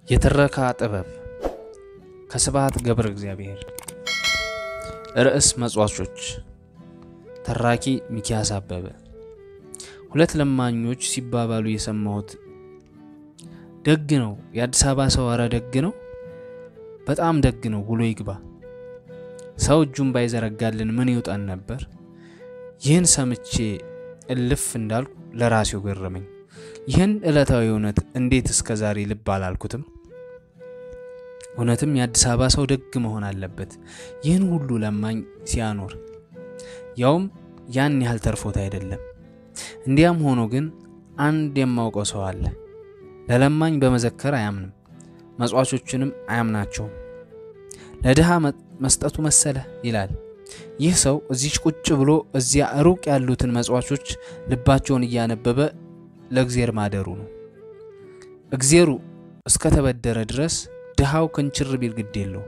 የትረካ ጥበብ ከስብሐት ገብረ እግዚአብሔር። ርዕስ መጽዋቾች። ተራኪ ሚኪያስ አበበ። ሁለት ለማኞች ሲባባሉ የሰማሁት ደግ ነው የአዲስ አበባ ሰው፣ ኧረ ደግ ነው፣ በጣም ደግ ነው ውሎ ይግባ። ሰው እጁን ባይዘረጋልን ምን ይውጣን ነበር። ይህን ሰምቼ እልፍ እንዳልኩ ለራሴው ገረመኝ። ይህን ዕለታዊ እውነት እንዴት እስከ ዛሬ ልብ አላልኩትም? እውነትም የአዲስ አበባ ሰው ደግ መሆን አለበት። ይህን ሁሉ ለማኝ ሲያኖር ያውም ያን ያህል ተርፎት አይደለም። እንዲያም ሆኖ ግን አንድ የማውቀው ሰው አለ። ለለማኝ በመዘከር አያምንም፣ መጽዋቾችንም አያምናቸውም። ለድሃ መስጠቱ መሰለ ይላል። ይህ ሰው እዚች ቁጭ ብሎ እዚያ ሩቅ ያሉትን መጽዋቾች ልባቸውን እያነበበ ለእግዜር ማደሩ ነው። እግዜሩ እስከተበደረ ድረስ ድሃው ክንችር ቢል ግድ የለው።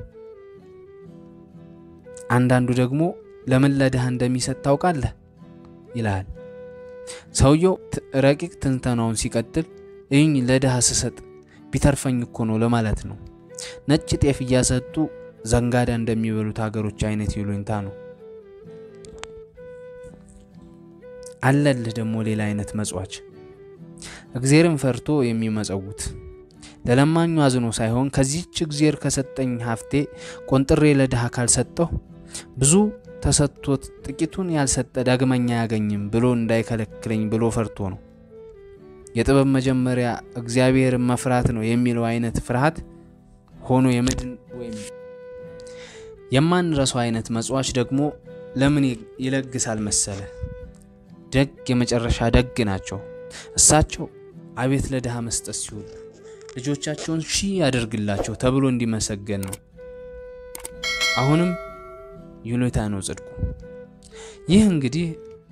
አንዳንዱ ደግሞ ለምን ለድሃ እንደሚሰጥ ታውቃለህ ይልሃል። ሰውየው ረቂቅ ትንተናውን ሲቀጥል እኝ ለድሃ ስሰጥ ቢተርፈኝ እኮ ነው ለማለት ነው። ነጭ ጤፍ እያሰጡ ዘንጋዳ እንደሚበሉት ሀገሮች አይነት ይሉኝታ ነው። አለልህ ደግሞ ሌላ አይነት መጽዋች እግዜርን ፈርቶ የሚመጸውት ለለማኙ አዝኖ ሳይሆን ከዚህች እግዜር ከሰጠኝ ሀብቴ ቆንጥሬ ለድሃ ካልሰጠሁ ብዙ ተሰጥቶት ጥቂቱን ያልሰጠ ዳግመኛ አያገኝም ብሎ እንዳይከለክለኝ ብሎ ፈርቶ ነው። የጥበብ መጀመሪያ እግዚአብሔርን መፍራት ነው የሚለው አይነት ፍርሃት ሆኖ የምድን ወይም የማንረሳው አይነት መጽዋች ደግሞ ለምን ይለግሳል መሰለ? ደግ የመጨረሻ ደግ ናቸው። እሳቸው አቤት ለድሃ መስጠት ሲውል ልጆቻቸውን ሺህ ያደርግላቸው ተብሎ እንዲመሰገን ነው። አሁንም ይሉኝታ ነው ጽድቁ። ይህ እንግዲህ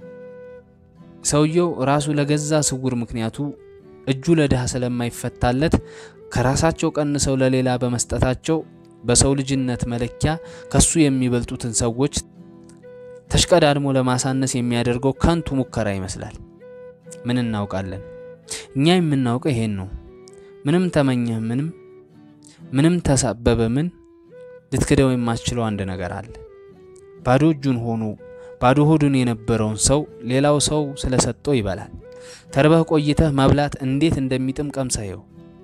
ሰውየው ራሱ ለገዛ ስውር ምክንያቱ እጁ ለድሃ ስለማይፈታለት ከራሳቸው ቀንሰው ለሌላ በመስጠታቸው በሰው ልጅነት መለኪያ ከሱ የሚበልጡትን ሰዎች ተሽቀዳድሞ ለማሳነስ የሚያደርገው ከንቱ ሙከራ ይመስላል። ምን እናውቃለን? እኛ የምናውቀው ይሄን ነው። ምንም ተመኘህ ምንም ምንም ተሳበበ ምን ልትክደው የማትችለው አንድ ነገር አለ። ባዶ እጁን ሆኖ ባዶ ሆዱን የነበረውን ሰው ሌላው ሰው ስለሰጠው ይበላል። ተርበህ ቆይተህ መብላት እንዴት እንደሚጥም ቀምሰየው።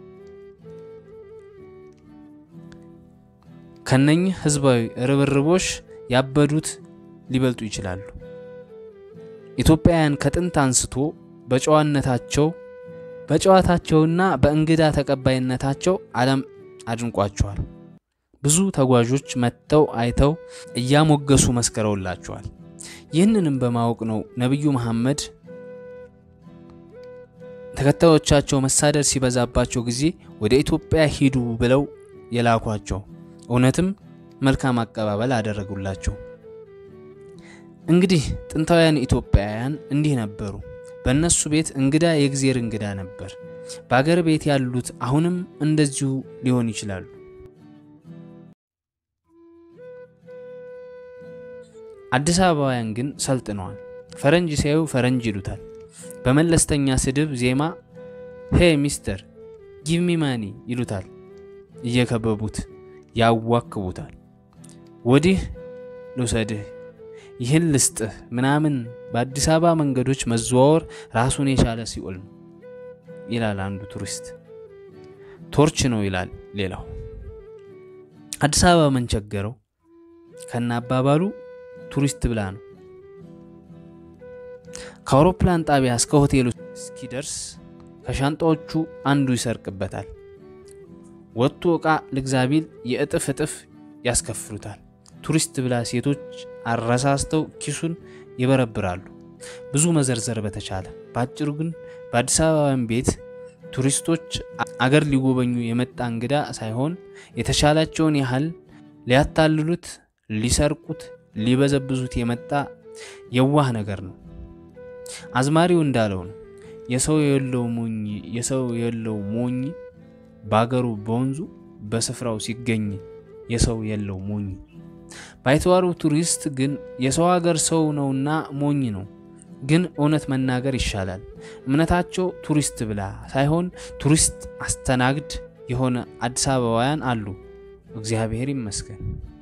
ከነኝህ ህዝባዊ ርብርቦች ያበዱት ሊበልጡ ይችላሉ። ኢትዮጵያውያን ከጥንት አንስቶ በጨዋነታቸው በጨዋታቸውና በእንግዳ ተቀባይነታቸው ዓለም አድንቋቸዋል። ብዙ ተጓዦች መጥተው አይተው እያሞገሱ መስከረውላቸዋል። ይህንንም በማወቅ ነው ነቢዩ መሐመድ ተከታዮቻቸው መሳደድ ሲበዛባቸው ጊዜ ወደ ኢትዮጵያ ሂዱ ብለው የላኳቸው። እውነትም መልካም አቀባበል አደረጉላቸው። እንግዲህ ጥንታውያን ኢትዮጵያውያን እንዲህ ነበሩ። በእነሱ ቤት እንግዳ የእግዜር እንግዳ ነበር። በአገር ቤት ያሉት አሁንም እንደዚሁ ሊሆን ይችላሉ። አዲስ አበባውያን ግን ሰልጥነዋል። ፈረንጅ ሲያዩ ፈረንጅ ይሉታል። በመለስተኛ ስድብ ዜማ ሄ ሚስተር ጊቭ ሚ ማኒ ይሉታል። እየከበቡት ያዋክቡታል። ወዲህ ልውሰድህ ይህን ልስጥህ ምናምን በአዲስ አበባ መንገዶች መዘዋወር ራሱን የቻለ ሲኦል ነው ይላል አንዱ ቱሪስት። ቶርች ነው ይላል ሌላው። አዲስ አበባ ምን ቸገረው ከነ አባባሉ ቱሪስት ብላ ነው። ከአውሮፕላን ጣቢያ እስከ ሆቴሉ እስኪደርስ ከሻንጣዎቹ አንዱ ይሰርቅበታል። ወጥቶ ዕቃ ልግዛ ቢል የእጥፍ እጥፍ ያስከፍሉታል። ቱሪስት ብላ ሴቶች አረሳስተው ኪሱን ይበረብራሉ። ብዙ መዘርዘር በተቻለ በአጭሩ ግን በአዲስ አበባን ቤት ቱሪስቶች አገር ሊጎበኙ የመጣ እንግዳ ሳይሆን የተቻላቸውን ያህል ሊያታልሉት፣ ሊሰርቁት፣ ሊበዘብዙት የመጣ የዋህ ነገር ነው። አዝማሪው እንዳለው ነው የሰው የለው ሞኝ የሰው የለው ሞኝ በአገሩ በወንዙ በስፍራው ሲገኝ የሰው የለው ሞኝ ባይተዋሩ ቱሪስት ግን የሰው ሀገር ሰው ነውና ሞኝ ነው። ግን እውነት መናገር ይሻላል። እምነታቸው ቱሪስት ብላ ሳይሆን ቱሪስት አስተናግድ የሆነ አዲስ አበባውያን አሉ። እግዚአብሔር ይመስገን።